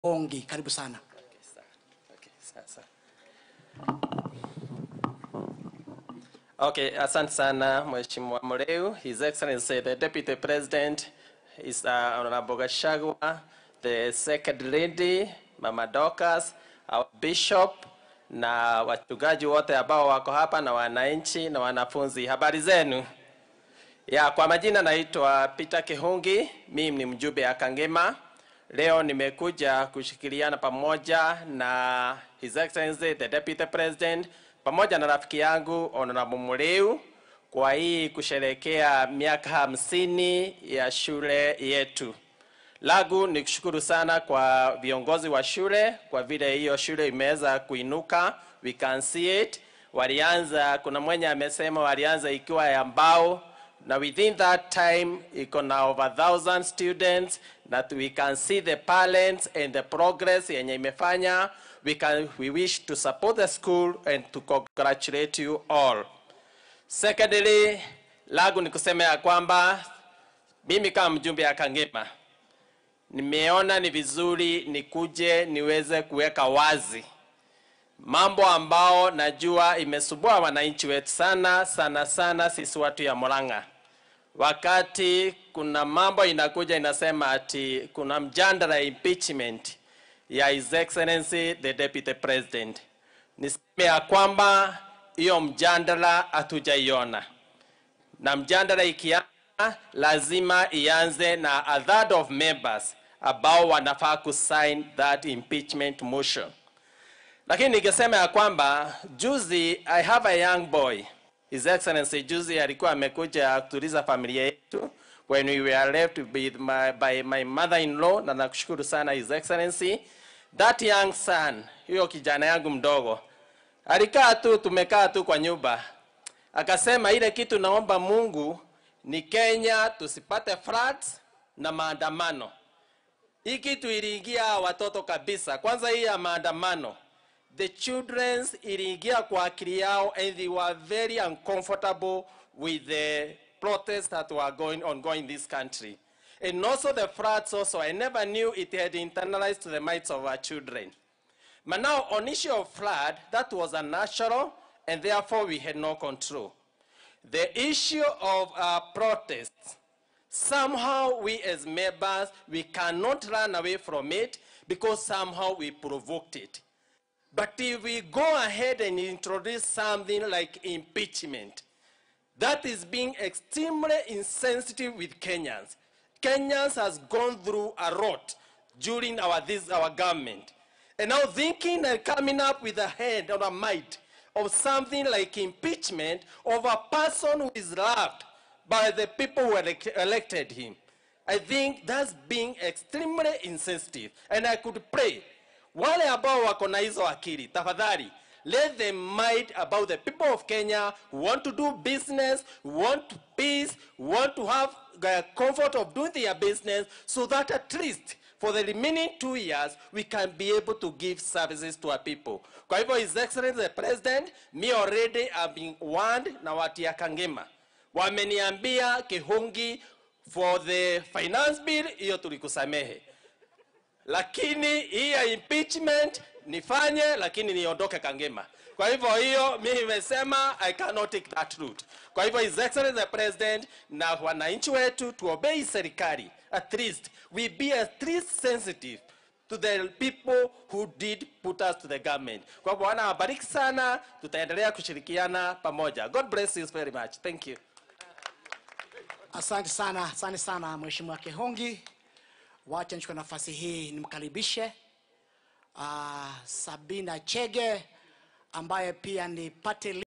Ongi, karibu sana. Okay, sasa. Okay, asante sana Mheshimiwa Mureu, His Excellency the Deputy President, His uh, Honorable Gachagua, the Second Lady, Mama Dorcas, our Bishop na wachungaji wote ambao wako hapa na wananchi na wanafunzi. Habari zenu? Ya, kwa majina naitwa Peter Kihungi, mimi ni mjumbe ya Kangema. Leo nimekuja kushikiliana pamoja na His Excellency the Deputy President pamoja na rafiki yangu Honorable Mureu kwa hii kusherehekea miaka hamsini ya shule yetu. Lagu ni kushukuru sana kwa viongozi wa shule kwa vile hiyo shule imeweza kuinuka, we can see it. Walianza, kuna mwenye amesema walianza ikiwa ya mbao na within that time iko na over thousand students that we can see the parents and the progress yenye imefanya. We, can, we wish to support the school and to congratulate you all. Secondly, lagu ni kusema ya kwamba mimi kama mjumbe ya Kangema nimeona ni vizuri nikuje niweze kuweka wazi mambo ambao najua imesumbua wananchi wetu sana sana sana sisi watu ya Murang'a. Wakati kuna mambo inakuja inasema ati kuna mjadala ya impeachment ya His Excellency the Deputy President, niseme ya kwamba hiyo mjadala hatujaiona, na mjadala ikianza lazima ianze na a third of members ambao wanafaa kusign that impeachment motion. Lakini ningesema ya kwamba juzi, I have a young boy, His Excellency juzi alikuwa amekuja kutuliza familia yetu when we were left with my, by my mother-in-law, na nakushukuru sana His Excellency. That young son, huyo kijana yangu mdogo alikaa tu, tumekaa tu kwa nyumba, akasema ile kitu naomba Mungu ni Kenya tusipate floods na maandamano. Hii kitu iliingia watoto kabisa. Kwanza hii ya maandamano, the children iliingia kwa akili yao and they were very uncomfortable with the protests that were going on going in this country. And also the floods also, I never knew it had internalized to the minds of our children. But now on issue of flood, that was unnatural and therefore we had no control. The issue of uh, protests, somehow we as members, we cannot run away from it because somehow we provoked it. But if we go ahead and introduce something like impeachment, that is being extremely insensitive with Kenyans. Kenyans has gone through a lot during our, this, our government. And now thinking and coming up with a head or a might of something like impeachment of a person who is loved by the people who elect- elected him. I think that's being extremely insensitive. And I could pray, wale ambao wako na hizo akili, tafadhali, let them mind about the people of Kenya who want to do business, who want peace, who want to have the comfort of doing their business so that at least for the remaining two years we can be able to give services to our people. Kwa hivyo His Excellency the President, me already have been warned na watu ya Kangema. Wameniambia Kihungi for the finance bill, hiyo tulikusamehe. Lakini hii ya impeachment nifanye, lakini niondoke Kangema. Kwa hivyo hiyo mimi nimesema I cannot take that route. Kwa hivyo His Excellency the President na wananchi wetu tuobei serikali. At least we be at least sensitive to the people who did put us to the government. Kwa hivyo Bwana awabariki sana, tutaendelea kushirikiana pamoja. God bless you very much. Thank you. Asante sana, asante sana Mheshimiwa Kihongi. Wacha nichukue nafasi hii nimkaribishe uh, Sabina Chege ambaye pia ni party